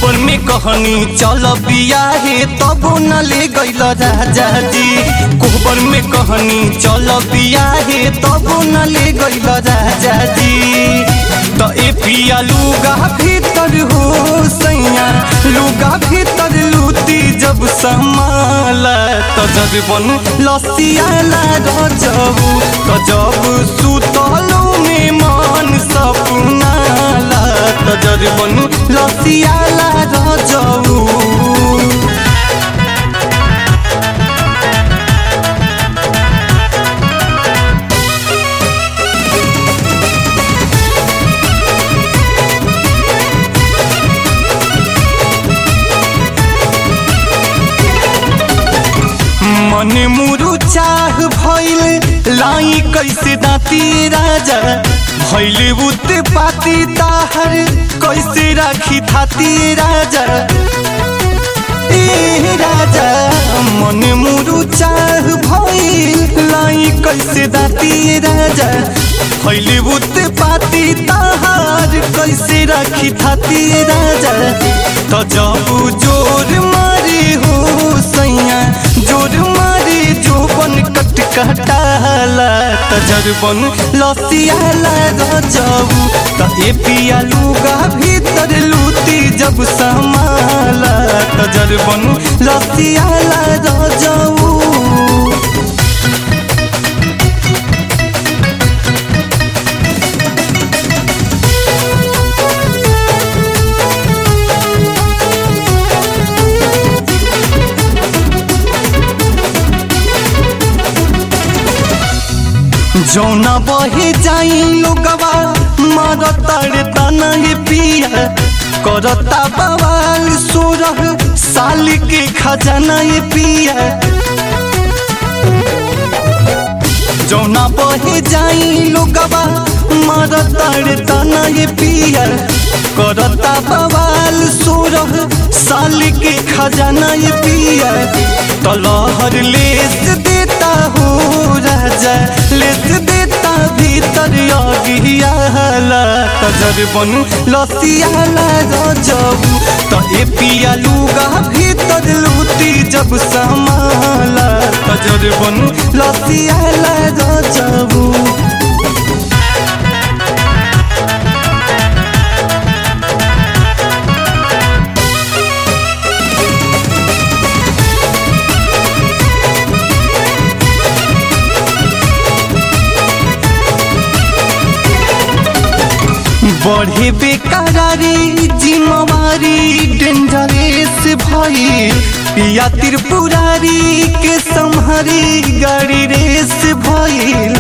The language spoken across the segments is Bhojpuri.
कोहबर में कहनी चल बियाहे तबो न ले गइल राजा जी कोहबर में कहनी चल बियाहे तबो न ले गइल राजा जी त ए पिया लुगा भीतर हो सैया लुगा भीतर लूटी जब समाला त जब लसियाला रजबू त जब सुतलो में मन सपनाला त जब लसियाला रजबू मन मुरु चाह भइल लाई कैसे दाती राजा भइल बुत पाती ताहर कैसे राखी थाती राजा ए राजा मन मुरु चाह भइल लाई कैसे दाती राजा भइल बुत पाती ताहर कैसे राखी थाती राजा त जब जोर मारी हो सैया जोर मारी जोबन कट कटाला त जरबन लसियाला रजबू त ए पिया लुगा भीतर लूटी जब समाला त जरबन लसियाला रजबू जौना बहे जाई लोगवा मार ताड़े तना ये पिया करता बवाल सोरह साल के खजाना ये पिया जौना बहे जाई लोगवा मार ताड़े तना ये पिया करता बवाल सोरह साल के खजाना ये पिया तलहर लेस देता हो राजा लेस देता भीतर अगियाला तजर बन लसियाला रजबू त ए पिया लुगा भीतर लूटी जब समाला तजर बन लसियाला रजबू बढ़े बेकरारी जिम्मेवारी डेंजरेस भई पिया त्रिपुरारी के संहारी गाड़ी रेस भइल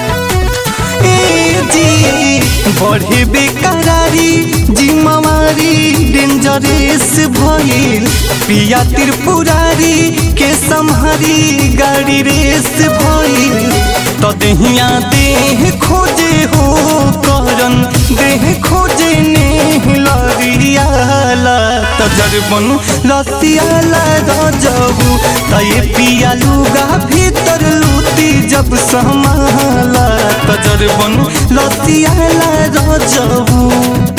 ए जी बढ़े बेकरारी जिम्मेवारी डेंजरेस भइल पिया त्रिपुरारी के संहारी गाड़ी रेस भइल त देहिया देह खोजे हो करन देह खोजे ने लरियाला त जरबन लसियाला रजबू त ये पिया लुगा भीतर लूटी जब समाला त जरबन लसियाला रजबू